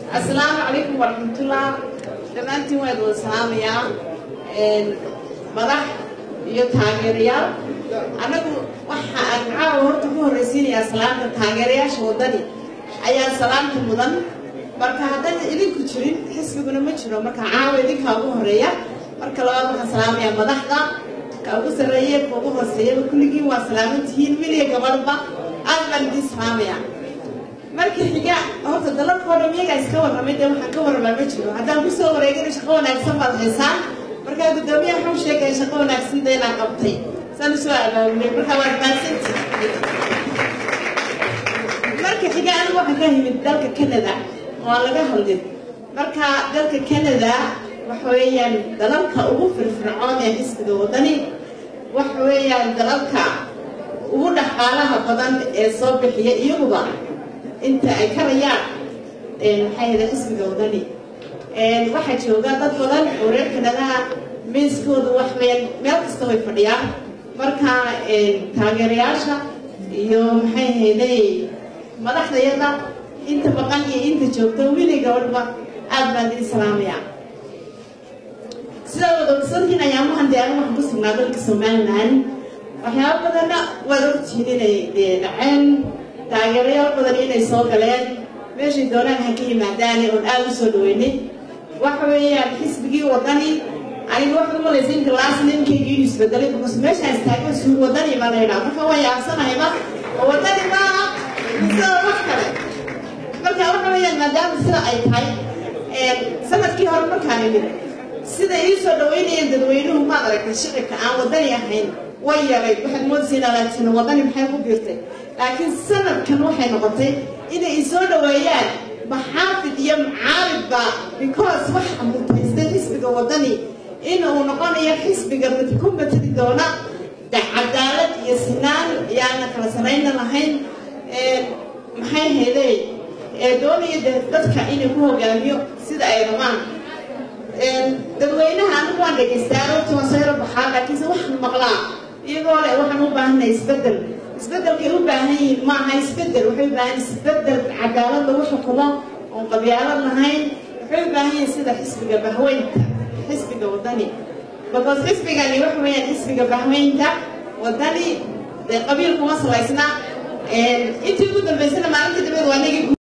asalaamu calaykum waraxmatullah dhammaantiin waad wada salaamayaa madax iyo taageerayaal annagu waxa aan caawa horta ku horraysiinayaa salaamta taageerayaasha waddani ayaa salaamta mudan marka haddaan idinku jirin xisbiguna ma jiro marka caawa idinkaa ugu horreeya marka labaad waxaan salaamayaa madaxda ka ugu sarreeya ka ugu hooseeyaba kulligiin waa salaamantihiin wiliya gabadhba aad baan idiin salaamayaa markii xiga horta dalalkoo dhan iyagaa iska warramay dee waxaan ka warramaa ma jiro haddaan kusoo wareegana shaqo wanaagsan baad haysaan markaa guddoomiyaha wuxuu sheegaya shaqo wanaagsan dee inaan qabtay saan usoo abaabulay markaa waad mahadsanti marka xiga anigu waxaan ka yimid dalka canada oo aan laga hadlin marka dalka canada waxa weeyaan dalalka ugu firfircoon ee xisbiga waddani waxa weeyaan dalalka ugu dhaqaalaha badan ee soo bixiya iyaguba inta ay karayaan maxay hada xisbiga waddani waxaa jooga dad badan oo reer kanadaha miiskooda wax meel meel kasta way fadhiyaan marka taageerayaasha iyo maxay hayday madaxdayada inta baqan iyo inta joogta wili gabadhba aad baan idin salaamayaa sidaa wada ogsantiin ayaamahan dee anigu waxaan ku sugnaa dalka somalilan waxyaaba badanna waad ogtihiin inay dee dhaceen taageerayaal badan inay soo galeen meeshay doonaan ha ka yimaadaane oon aada u soo dhaweynay waxa weeyaan xisbigii waddani aniga waxaad u malaysa inka laas ninkayga inuu isbedelay because meeshaan istaagan suur waddani baa la yidhaha marka waa yaabsanayba oo waddani maaha misada wax kale marka waxa weeyaan maadaama sida ay tahay sanadkii hore markaan imid siday ii soo dhaweynayeen dadweynuhu maad aragtay shicibka aan waddani ahayn way yaray waxaad moodaysa laatiin waddani maxay ku biirtay laakiin sanadkan waxay noqotay inay isoo dhaweeyaan maxaafid iyo mucaaridba because waxa mutaystay xisbiga waddani in uu noqonayo xisbiga mid ku matali doona cadaalad iyo sinaan yaana kala sarayna lahayn maxay hayday ee doonaya dadka inay ku hogaamiyo sida ay rabaan dadweynaha anigu waan dhegaystaa aroortii waan soo yaro baxaa laakiinse waxaan maqlaa iyagoo le waxaan u baahanay isbedel isbedelkay u baahan yihiin ma aha isbedel waxay u baahan isbedel cadaalad lagu xukumo oon qabyaalad lahayn waxay u baahan yihiin sida xisbiga bahweynta xisbiga waddani because xisbigani waxa weeyaan xisbiga bahweynta waddani dee qabiil kuma salaysna intii ugu dambaysana maalintii dambeed waa nagi